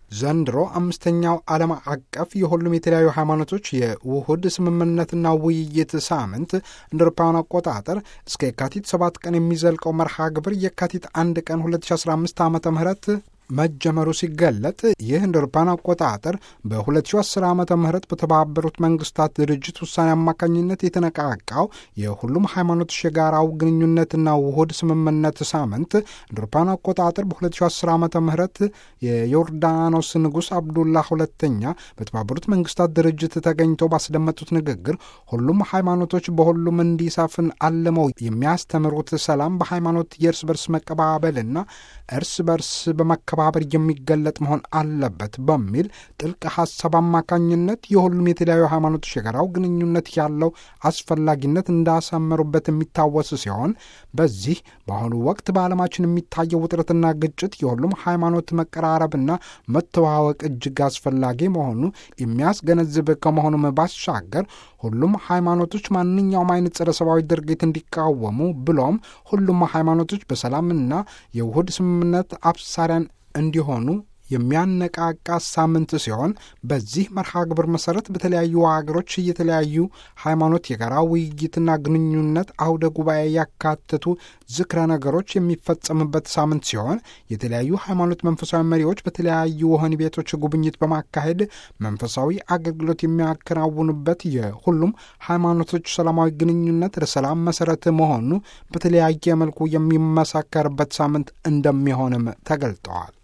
ዘንድሮ አምስተኛው ዓለም አቀፍ የሁሉም የተለያዩ ሃይማኖቶች የውሁድ ስምምነትና ውይይት ሳምንት እንደ አውሮፓውያን አቆጣጠር እስከ የካቲት ሰባት ቀን የሚዘልቀው መርሃ ግብር የካቲት አንድ ቀን 2015 ዓ ም መጀመሩ ሲገለጥ ይህ እንደ አውሮፓውያን አቆጣጠር በ2010 ዓ ም በተባበሩት መንግስታት ድርጅት ውሳኔ አማካኝነት የተነቃቃው የሁሉም ሃይማኖቶች የጋራው ግንኙነትና ውሁድ ስምምነት ሳምንት እንደ አውሮፓውያን አቆጣጠር በ2010 ዓ ም የዮርዳኖስ ንጉሥ አብዱላ ሁለተኛ በተባበሩት መንግስታት ድርጅት ተገኝተው ባስደመጡት ንግግር ሁሉም ሃይማኖቶች በሁሉም እንዲሰፍን አልመው የሚያስተምሩት ሰላም በሃይማኖት የእርስ በርስ መቀባበልና እርስ በርስ በመከባበር የሚገለጥ መሆን አለበት በሚል ጥልቅ ሀሳብ አማካኝነት የሁሉም የተለያዩ ሃይማኖቶች የጋራው ግንኙነት ያለው አስፈላጊነት እንዳሰመሩበት የሚታወስ ሲሆን በዚህ በአሁኑ ወቅት በዓለማችን የሚታየው ውጥረትና ግጭት የሁሉም ሃይማኖት መቀራረብና መተዋወቅ እጅግ አስፈላጊ መሆኑ የሚያስገነዝብ ከመሆኑም ባሻገር ሁሉም ሃይማኖቶች ማንኛውም አይነት ጸረ ሰብአዊ ድርጊት እንዲቃወሙ ብሎም ሁሉም ሃይማኖቶች በሰላምና የውሁድ ስምምነት አብሳሪያን እንዲሆኑ የሚያነቃቃ ሳምንት ሲሆን በዚህ መርሃ ግብር መሰረት በተለያዩ ሀገሮች የተለያዩ ሃይማኖት የጋራ ውይይትና ግንኙነት አውደ ጉባኤ ያካተቱ ዝክረ ነገሮች የሚፈጸምበት ሳምንት ሲሆን የተለያዩ ሃይማኖት መንፈሳዊ መሪዎች በተለያዩ ወህኒ ቤቶች ጉብኝት በማካሄድ መንፈሳዊ አገልግሎት የሚያከናውኑበት የሁሉም ሃይማኖቶች ሰላማዊ ግንኙነት ለሰላም መሰረት መሆኑ በተለያየ መልኩ የሚመሳከርበት ሳምንት እንደሚሆንም ተገልጠዋል።